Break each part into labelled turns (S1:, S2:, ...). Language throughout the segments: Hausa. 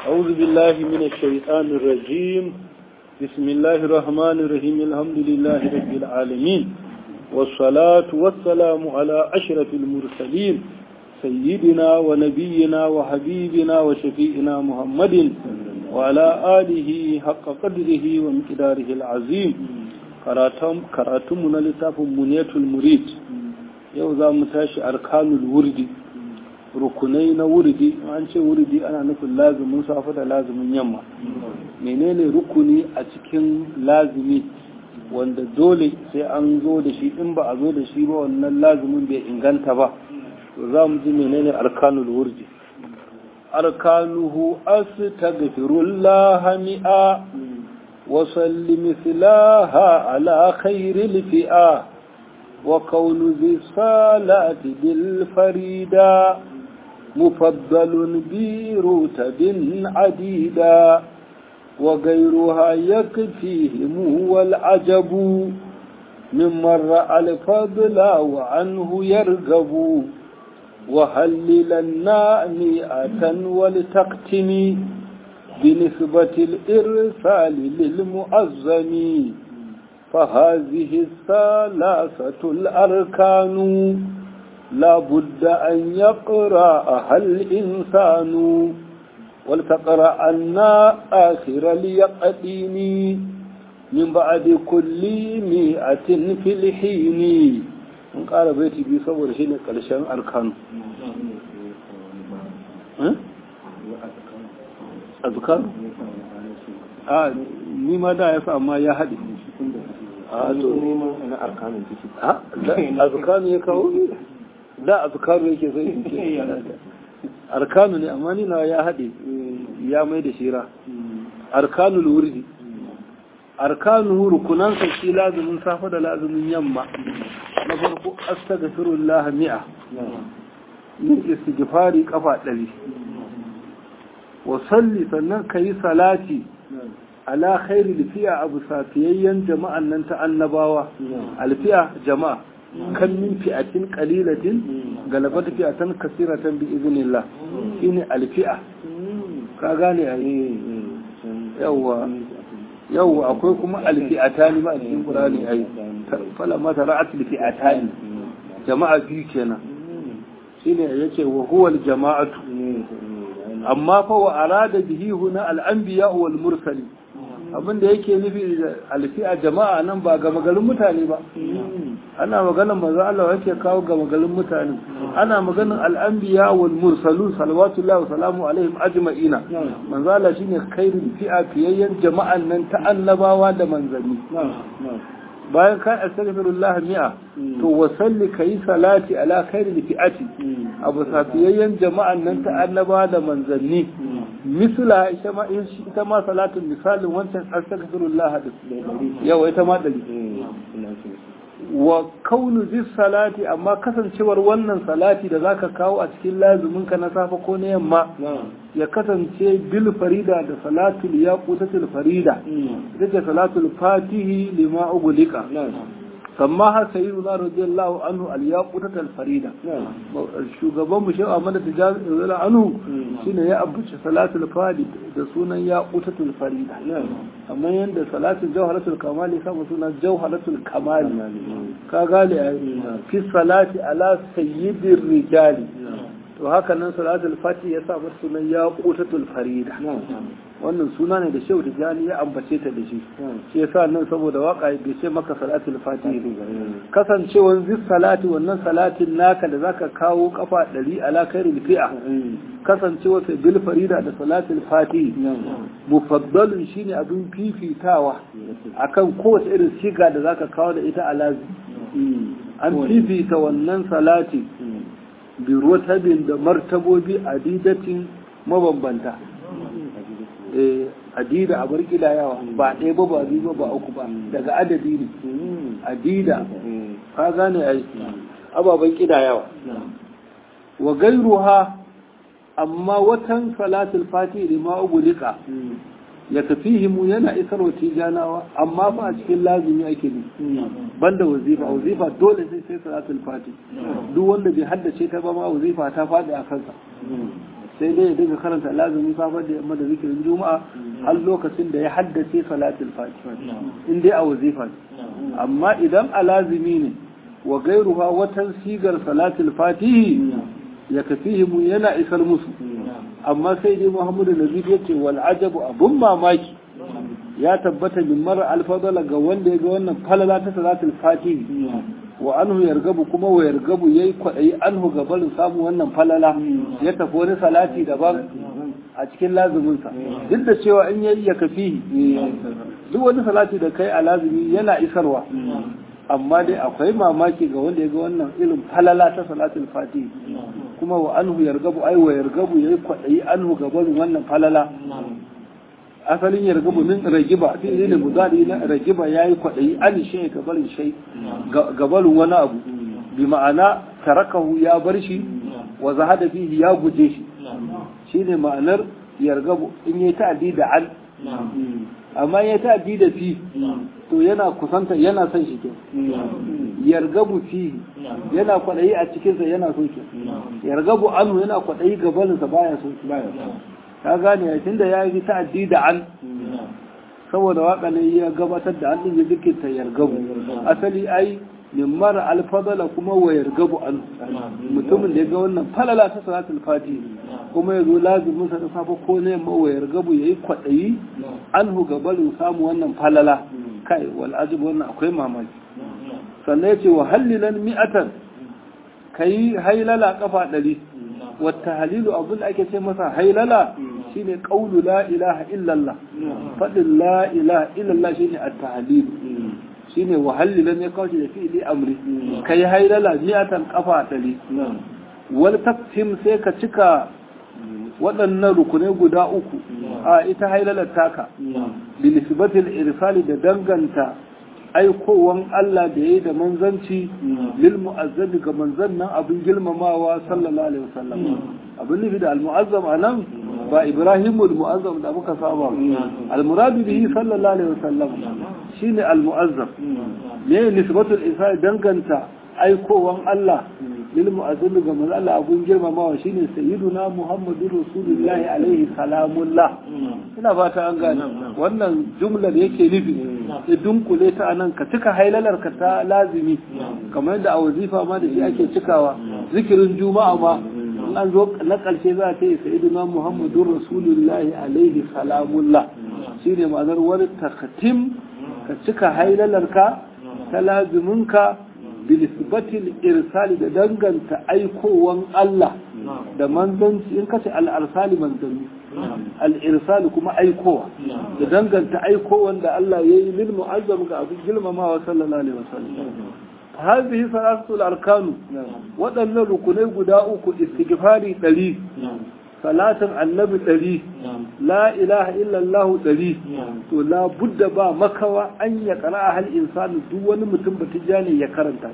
S1: أعوذ بالله من الشيطان الرجيم بسم الله الرحمن الرحيم الحمد لله رب العالمين والصلاة والسلام على أشرف المرسلين سيدنا ونبينا وحبيبنا وشفيئنا محمد وعلى آله حق قدره ومقداره العظيم karatunmu na littafin muniyatul murid yau za mu tashi arkanul wurdi rukunai na wurdi an ce wurdi ana nufin lazumin safa da lazumin yamma menene rukuni a cikin lazumi wanda dole sai an zo da shi in ba a zo da shi ba wannan lazumin bai inganta ba to za mu ji menene arkanul wurdi arkanuhu astaghfirullah mi'a وصل مثلاها على خير الفئة وكون ذي الصلاة بالفريدة مفضل برتب عديدة وغيرها يكفيهم والعجب ممن رأى الفضل وعنه يرغب وهللنا مئة ولتقتني بنسبة الإرسال للمؤذن فهذه الثلاثة الأركان لا بد أن يقرأها الإنسان ولتقرأ أن آخر اليقين من بعد كل مئة في الحين من قال بيتي بيصور شيء قلشان أركان أه؟ azkar a ni ma da ya sa amma ya haɗe
S2: a to neman na arkanin ciki
S1: azkanu ya kawo da azkaru yake sai in ce arkanu ne amma ni na ya haɗe ya mai da shira arkanul wurdi arkanu rukunansa shi lazumin safa da lazumin yamma na farko astaghfirullah mi'a yin istighfari kafa ɗari wasalli sannan ka yi salati ala khairi lifiya abu safiyayyen jama'an nan ta annabawa alfiya jama'a kan min fi'atin qalilatin galabat fi'atan kasiratan bi iznillah shine alfi'a ka gane ai yawa yawa akwai kuma alfi'atani ma a cikin qur'ani ai fala ma tara'at alfi'atani jama'a biyu kenan shine yace wa huwa aljama'atu amma fa wa arada bihi huna al-anbiya wal mursali abinda yake nufi da alfi'a jama'a nan ba ga magarin mutane ba ana maganar manzo Allah yake kawo ga magarin mutane ana maganar al-anbiya wal mursalun salawatullahi wa salamu alaihim ajma'ina manzo Allah shine khairul fi'a fiyayyan jama'an nan ta annabawa da manzanni bayan ka astaghfirullah mi'a to wasalli kai salati ala khairil fi'ati abu safiyayyen jama'an nan ta annaba da manzanni misla ita ma ita ma salatin misalin wancan astaghfirullah din yawa ita ma dali wa kaunu zis salati amma kasancewar wannan salati da zaka kawo a cikin lazumin ka na safa ko na yamma ya kasance bil farida da salatul yaqutatul farida ita ce salatul fatihi lima ugulika sammaha sayyiduna radiyallahu anhu al yaqutatul farida shugaban mu shehu Ahmad Tijani anhu shine ya abuce salatul fadi da sunan yaqutatul farida amma yanda salatul jawharatul kamal ya samu sunan jawharatul kamal ka gane fi salati ala sayyidir rijali to haka nan salatul fati ya sa mata sunan yaqutatul farida wannan suna ne da shehu tijani ya ambace ta da shi shi yasa nan saboda waka bai ce maka salatul fati kasancewar zis salati wannan salatin naka da zaka kawo kafa ɗari ala khairul fi'a kasancewa sai bil farida da salatul fati mufaddalun shine abin fifitawa akan kowace irin siga da zaka kawo da ita alazi an fifita wannan salati bi rotabin da martabobi adidatin mabambanta adida a barki da yawa ba ɗaya ba ba biyu ba uku ba daga adadi ne adida ka gane ai ababen kida yawa wa gairuha amma watan salatul fati da ma ugulika ya tafihimu yana isar wa tijanawa amma ba a cikin lazumi ake ne banda wazifa wazifa dole sai sai salatul fati duk wanda bai haddace ta ba ma wazifa ta faɗi a kansa sai dai ya dinga karanta lazumin safar da yamma da zikirin juma'a har lokacin da ya haddace salatul fatiha in dai a wazifa amma idan a lazimi ne wa gairuha watan sigar salatul fatihi ya kafihimu yana isar musu amma sai dai muhammadu nazir ya ce wal ajabu abun mamaki ya tabbata min mara alfadala ga wanda ya ga wannan falala ta salatul fatihi wa anhu yargabu kuma wa yargabu yayi kwaɗayi anhu ga barin samun wannan falala ya tafi wani salati daban a cikin lazuminsa duk da cewa in yayi ya kafi duk wani salati da kai a lazumi yana isarwa amma dai akwai mamaki ga wanda ya ga wannan irin falala ta salatul fatihi kuma wa anhu yargabu ai wa yargabu yayi kwaɗayi anhu ga barin wannan falala asalin yargabu min ragiba fi ne mudari na ragiba yayi kwadayi an shay ga barin shay ga barin wani abu bi ma'ana tarakahu ya bar shi wa zahada fihi ya guje shi shine ma'anar yargabu in yayi ta'addi da an amma yayi ta'addi da fi to yana kusanta yana son shi ke yargabu fi yana kwadayi a cikin sa yana so ke yargabu anhu yana kwadayi ga barin sa baya so baya ka gane tun da ya yi ta'addi da an saboda waka ne ya gabatar da an ɗin ya zikirta yargabu asali ai min mara alfadala kuma wa yargabu an mutumin da ya ga wannan falala ta salatul fati kuma ya zo lazimin sa da safa ko ne ma wa yargabu yayi kwaɗayi anhu gabarin samu wannan falala kai wal ajib wannan akwai mamaki sannan ya ce wa hallilan mi'atan kai hailala kafa ɗari wata halilu abin da ake ce masa hailala shine qaulu la ilaha illallah fadin la ilaha illallah shine at-tahlil shine wahallilan ya kawo da fi'li amri kai hailala mi'atan kafa ɗari wal taktim sai ka cika waɗannan rukunai guda uku a ita hailalar taka bilisbatil irsali da danganta aikowan Allah da ya yi da manzanci lil mu'azzabi ga manzan nan abin girmamawa sallallahu alaihi wasallam abin nufi da al-mu'azzam anan ba Ibrahim al-mu'azzam da muka saba al-muradu bihi sallallahu alaihi wasallam shine al-mu'azzam ne nisbatul isa danganta aikowan Allah lil mu'azzabi ga manzan Allah abin girmamawa shine sayyiduna Muhammadur Rasulullahi alaihi salamullah ina fata an gane wannan jumlar yake nufi ya dunkule ta anan ka cika hailalar ka ta lazimi kamar yadda a wazifa ma da shi ake cikawa zikirin juma'a ma in an zo na ƙarshe za ta yi sa'iduna muhammadun rasulullahi alaihi salamullah shine ma'anar wani takatim ka cika hailalar ka ta lazimin ka bilisbatil irsali da danganta aikowan Allah da manzanci in kace al-arsali manzanni al-irsali kuma aikowa da danganta aikowan da Allah ya yi lil mu'azzam ga abin girmamawa sallallahu alaihi wasallam hadhihi salatul arkanu waɗannan rukunai guda uku istighfari ɗari salatin annabi ɗari la ilaha illallah ɗari to la budda ba makawa an ya ƙara hal insani duk wani mutum ba tijjani ya karanta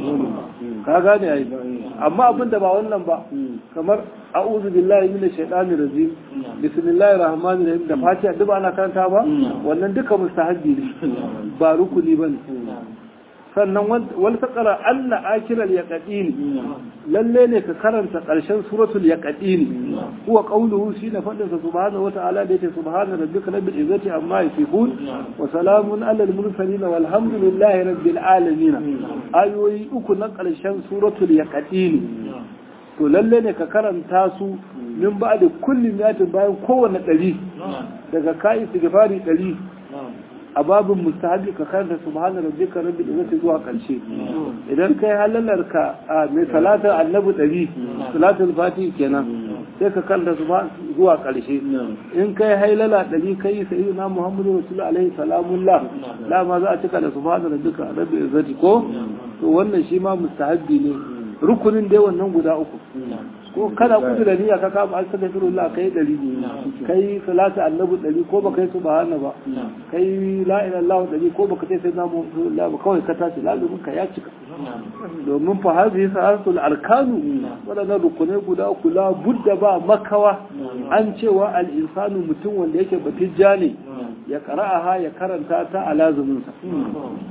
S1: ka gane ai amma abin da ba wannan ba kamar a'udhu billahi minash shaitani rajim bismillahir rahmanir rahim da fatiha duk ana karanta ba wannan duka mustahabbi ne ba rukuni bane sannan wal taqra anna akilal yaqin lalle ne ka karanta karshen suratul yaqin huwa qawluhu shi na fadin sa subhanahu wata'ala da yake subhana rabbika rabbil izzati amma yasifun wa salamun alal mursalin walhamdulillahi rabbil alamin ayoyi uku na karshen suratul yaqin to lalle ne ka karanta su min ba da kullum yatin bayan kowane ɗari daga ka'i istighfari ɗari a babin mustahabi ka karanta subhana rabbika rabbil izzati zuwa karshe idan kai halalar ka mai salatar annabi ɗari salatul fati kenan sai ka karanta zuwa karshe in kai hailala ɗari kai sayyidina muhammadu rasulullah alaihi salamullah la ma za a cika da subhana rabbika rabbil izzati ko to wannan shi ma mustahabi ne rukunin dai wannan guda uku ko kada kudu da niyya ka kama astaghfirullah kai dari kai salatu annabi dari ko baka yi subhana ba kai la ilaha illallah dari ko baka sai sai namu Allah ba kawai ka tashi lazumin ka ya cika domin fa hadhihi salatul arkanu wadannan rukunai guda uku la budda ba makawa an cewa al insanu mutum wanda yake batijja ne ya qara'aha ya karanta ta a lazumin sa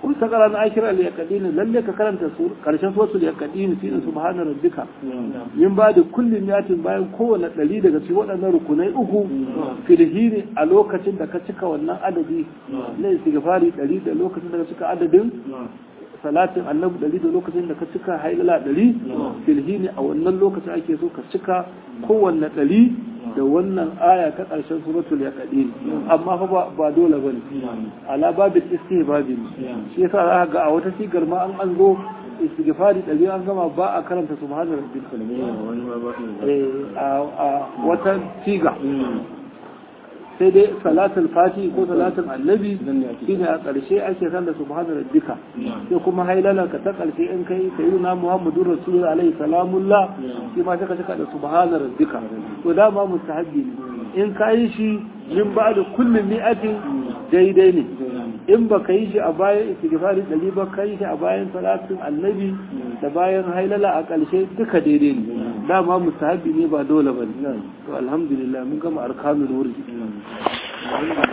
S1: kun ta karanta akira al yaqdin lalle ka karanta su karshen suratul yaqdin fi subhana rabbika min ba da kullum yatin bayan kowane ɗari daga cikin waɗannan rukunai uku filhini a lokacin da ka cika wannan adadi na istighfari ɗari da lokacin da ka cika adadin salatin annabi ɗari da lokacin da ka cika hailala ɗari filhini a wannan lokacin ake so ka cika kowanne ɗari da wannan aya ta ƙarshen suratul yaqin amma fa ba dole bane ala babil istihbabi shi yasa za ga a wata sigar ma an an zo istighfari ɗari an gama ba a karanta subhanar rabbil a wata siga sai dai salatul fati ko salatul annabi shine a ƙarshe ake san da subhanar rabbika sai kuma hailalan ka ta ƙarshe in kai sayyidina muhammadur rasul alaihi salamullah shi ma sai ka cika da subhanar rabbika to dama mustahabbi ne in ka yi shi min ba da kullum mi'atin daidai ne in ba ka yi shi a bayan istighfari ɗari ba ka yi shi a bayan salatin annabi da bayan hailala a ƙarshe duka daidai ne dama mustahabi ne ba dole ba ne to alhamdulillah mun gama arkanul wurdi